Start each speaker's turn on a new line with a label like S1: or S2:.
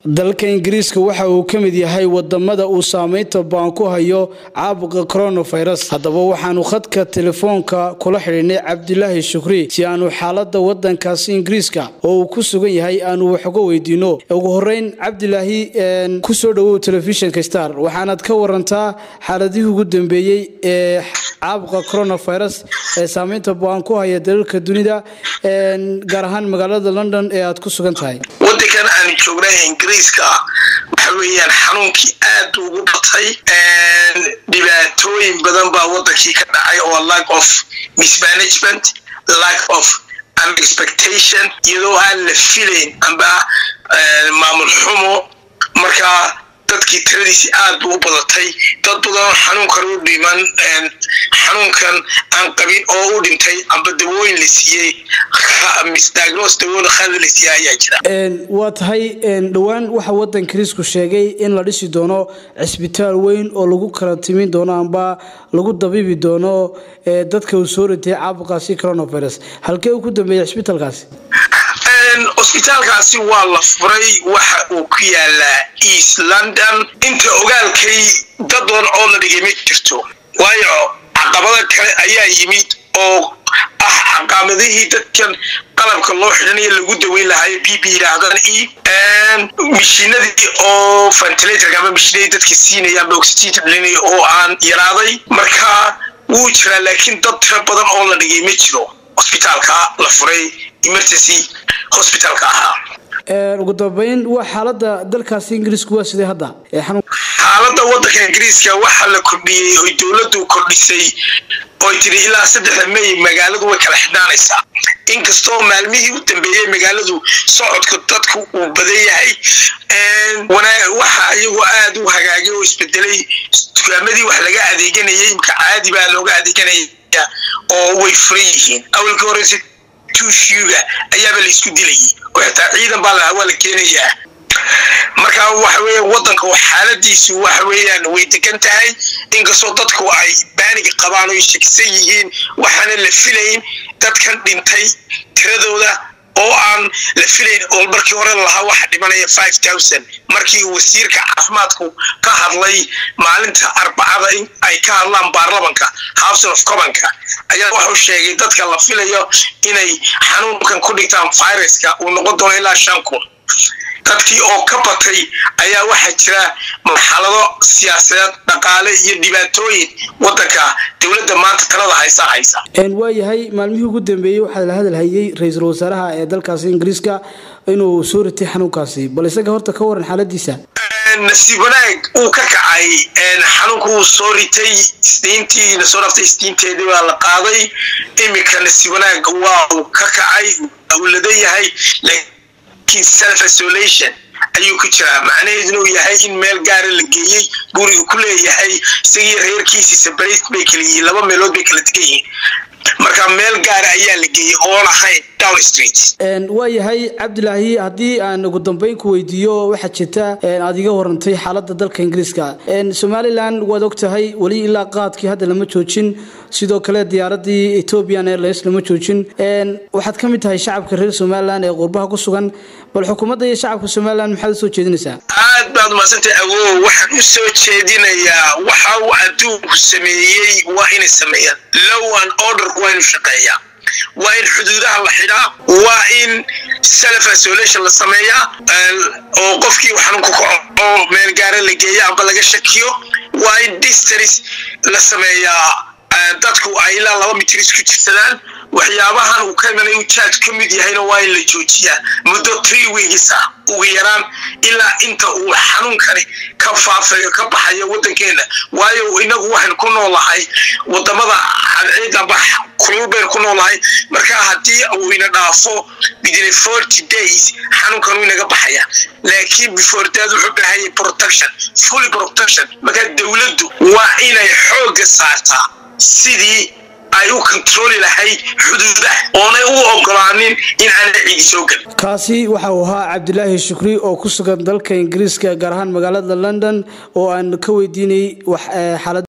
S1: dalka ingiriiska waxa uu ka mid yahay wadamada uu saameynta baan ku hayo caabuqa coronavirus haddaba waxaanu khadka telefoonka kula xidhiinay cabdilaahi shukri si aanu xaalada wadankaasi ingiriiska oo uu ku sugan yahay aanu wax uga weydiino ugu horeyn cabdilaahi kusoo dhawow telefishinka star waxaanaad ka warantaa xaaladihii ugu dambeeyey ee caabuqa coronavirus ee saameynta baan ku haya dalalka dunida gaar ahaan magaalada london ee aad ku sugan tahay
S2: wadankan aanu joognay ingiriiska waxa weeyaan xanuunkii aad ugu batay dhibaatooyin badan baa wadankii ka dhacay oo lack of mismanagement lack of unexpectation iyadoo aan la filayn amba maamul xumo markaa dadkii tiradiisi aad bu u badatay dad badanoo xanuunkan u dhiman xanuunkan aan qabin oo u dhintay amba dawooyin la siiyey misdiagnos dawooyin khada la siiyey ayaa jira
S1: waa tahay dhowaan waxa wadan ingiriisku sheegay in la dhisi doono cisbitaal weyn oo lagu kala timin doono amba lagu dabiibi doono dadka uu soo ritay caabuqaasi coronavirus halkee uu ku dambeeyey cisbitaalkaasi
S2: cusbitaalkaasi waa la furay waxa uu ku yaalaa east london inta ogaalkay dad badan oo la dhigay ma jirto waayo caqabada kale ayaa yimid oo ah caqamadihii dadkan qalabka loo xidhanayo lagu daweyn lahayo b b yidhaahdaan e mishiinadii oo ventilatorka ama mishiinadii dadka siinaya amba oxygen dhalinaya oo aan yaraaday marka wuu jiraa laakiin dad tiro badan oo la dhigay ma jiro hosbitaalka la furay emergency hospitalka ahaa
S1: ugu dambeyn waa xaalada dalkaasi ingiriisku waa sidee hadda
S2: xaalada wadanka ingiriiska waxaa la kordhiyey oy dowladdu kordhisay oy tiri ilaa saddexda may magaaladu way kala xidhaanaysaa inkastoo maalmihii u dambeeyey magaaladu socodka dadku uu badan yahay waxa iyagoo aad u hagaagay oo isbedelay dukaamadii wax laga adeeganayay imka caadi baa looga adeeganaya oo way furan yihiin awalka horeyse tuushyuga ayaaba la isku dilayay oo xitaa ciidan baa lahaa waa la keenayaa marka waxa weeyaan wadanka xaaladiisu waxa weeyaan way degan tahay inkastoo dadku ay baaniga qabaan oo shakisan yihiin waxaana la filayn dadkan dhintay tiradooda oo aan la filayn oo markii hore lahaa waxa dhimanaya five thousand markii wasiirka caafimaadku ka hadlay maalinta arbacada in ay ka hadlaan baarlamanka house of commonka ayaa wuxuu sheegay dadka la filayo inay xanuunkan ku dhigtaan viruska uu noqon doono ilaa shan kun dadkii oo ka batay ayaa waxaa jira marxalado siyaasadeed dhaqaale iyo dhibaatooyin wadanka dowladda maanta talada haysa haysa
S1: waayahay maalmihii ugu dambeeyey waxaa la hadalhayay ra-iisul wasaaraha ee dalkaasi ingiriiska inuu soo ritay xanuunkaasi bal isaga horta ka waran xaaladiisa
S2: nasiib wanaag uu ka kacay xanuunku uu soo ritay isniintii lasoo dhaftay isniinteedii baa la qaaday iminka nasiib wanaag waa uu ka kacay uu ladayahay self isolation ayuu ku jiraa macnaheeduna uu yahay in meel gaara la geeyey guriga ku leeyahay isagii reerkiisii sabarayt bay kala yihiin laba meelood bay kala degan yihiin marka meel gaara ayaa la geeyey oon ahayn down street
S1: waa yahay cabdilaahi haddii aan ugu dambeyn ku weydiiyo waxaa jirta aad iga warantay xaalada dalka ingiriiska somalilan waad og tahay weli ilaa qaadkii hadda lama joojin sidoo kale diyaaradii ethiopian airlines lama joojin waxaad ka mid tahay shacabka reer somalilan ee qurbaha ku sugan bal xukuumadda iyo shacabka somalilan maxaad usoo jeedinaysaa
S2: aad baad umadsantay awow waxaan u soo jeedinayaa waxa uu adduunku sameeyey waa inay sameeyaan low an order waa inu shaqeeyaa waa in xuduudaha la xidhaa waa in self isolation la sameeyaa oo qofkii xanuunku kaco oo meel gaara la geeya amba laga shakiyo waa in distance la sameeyaa dadku ay ilaa laba mitir isku jirsadaan waxyaabahan uu ka imanay uu jaad ka mid yahayna waa in la joojiyaa muddo three weeks ah ugu yaraan ilaa inta uu xanuunkani ka faafayo ka baxayo wadankeena waayo inagu waxaynu ku noolahay wadamada cadceed amba kulul baynu ku noolahay marka haddii uu ina dhaafo within forty days xanuunkan uu inaga baxaya laakiin before that wuxuu baahayay protection fully protection marka dowladdu waa inay xoogga saartaa sidii ay u kontrooli lahayd xuduudaha oonay u ogolaanin in aana cidi soo gelin
S1: kaasi waxa uu ahaa cabdilaahi shukri oo ku sugan dalka ingiriiska gaar ahaan magaalada london oo aan ka weydiinay xaalad